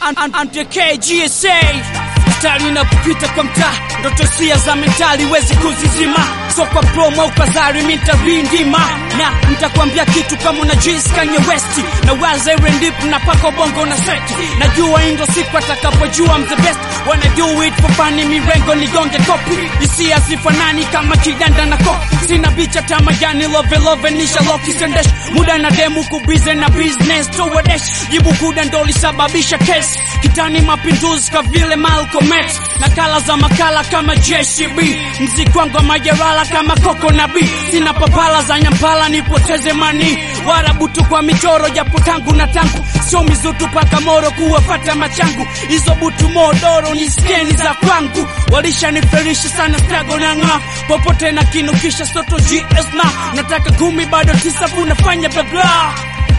Andike GSA stari inapopita kwa mtaa, ndoto sia za mentali wezi kuzizima, so kwa promo au kazari mintarindima na nitakwambia kitu kama unajis Kanye West na waza iwe ndip na pako bongo na seti, najua indo siku atakapojua I'm the best wanna do it for funny, mirengo nigonge kopi, hisia sifanani kama kidanda na kopi, sina bicha tamajani love love nisha loki sendesh muda na demu kubize na business towadesh jibu kuda ndo lisababisha kesi kitani mapinduzi ka vile Malcolm X nakala za makala kama JCB mziki wangu wa majarala kama koko na B sina papala za nyampala nipoteze mani warabutu kwa michoro japo tangu na tangu sio mizutu paka moro kuwafata machangu hizo butu modoro ni skeni za kwangu walishaniferisha sana stago na ng'a popote na kinukisha soto GS na nataka kumi bado tisa funafanya blabla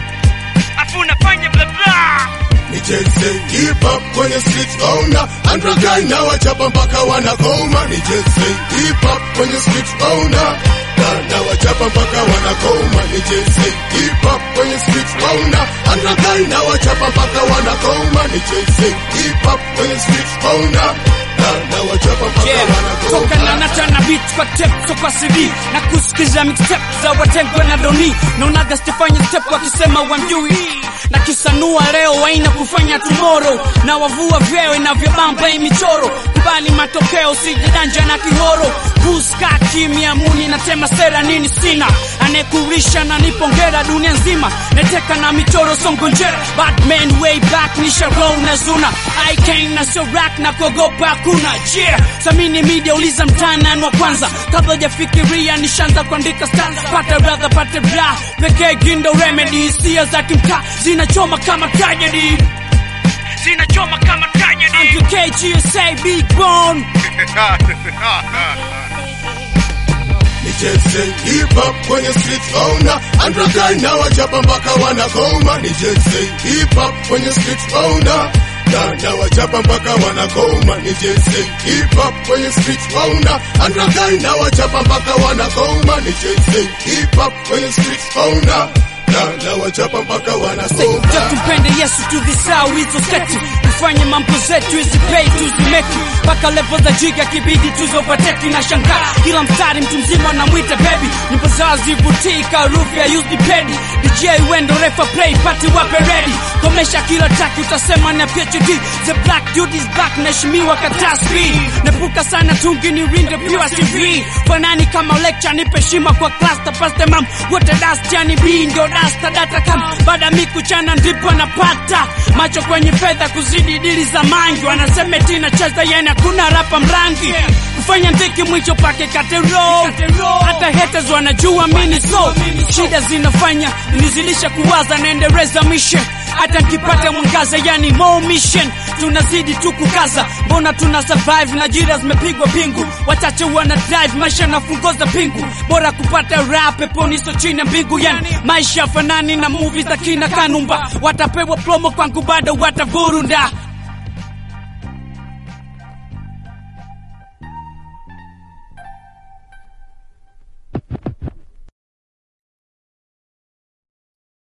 afu nafanya blabla Nicheze hip hop kwenye street owner Underground na wachapa mpaka wanakoma Nicheze hip hop kwenye street owner na wachapa mpaka wanakoma Nicheze hip hop kwenye street owner Underground na wachapa mpaka wanakoma Nicheze hip hop kwenye street owner na wachapa mpaka toka na wanakoma natana beat kwa tape so kwa CD na kusikiza mixtape za watengwa na doni naonaga stifanye step wakisema wamjui na kisanua leo waina kufanya tomorrow na wavua vyeo inavyobamba hii michoro kubali matokeo sijidanja na kihoro kuska kimya muni natema sera nini sina anekurisha na nipongera dunia nzima neteka na michoro songonjera batman way back ni sharow na zuna i came na sio rack na kuogopa hakuna yeah samini media uliza mtanan wa kwanza kabla hujafikiria nishaanza kuandika stanza pata brother pata bra pekee gindo remedy hisia za kimtaa zinachoma kama tragedy zinachoma kama tragedy Andrew KGSA Big Bone Nicheze hip hop kwenye street owner Underground na wachapa mpaka wanakoma Nicheze hip hop kwenye street owner na na wachapa mpaka wanakoma Nicheze hip hop kwenye street owner Underground na wachapa mpaka wanakoma Nicheze hip hop kwenye street owner na na wachapa mpaka wanakoma Ja tumpende Yesu tuvisau hizo sketi tufanye mambo zetu hizi pay tuzimeki mpaka level za jiga kibidi tuzopateki na shangaa kila mstari mtu mzima anamwita baby nyimbo zao zivutii karufu ya used pedi DJ wendo refa play party wape ready komesha kila track utasema na PhD the black dude is back naheshimiwa kataa speed nepuka sana tungi ni rinde pure TV fanani kama lecture nipe heshima kwa class tapaste mam wote dust yani B ndio dasta data kam baada mi kuchana ndipo napata macho kwenye fedha kuzidi dili za mangi wanasema tina cheza yani hakuna rapa mrangi kufanya ndiki mwisho pake katero hata haters wanajua mini so shida zinafanya nizilisha kuwaza naendeleza mission hata nkipata mwangaza yani more mission tunazidi tu kukaza mbona tuna survive na jira zimepigwa pingu wachache wana drive maisha nafungoza pingu bora kupata rap peponi so chini ya mbingu yani maisha fanani na movie za kina kanumba watapewa promo kwangu bado watavurunda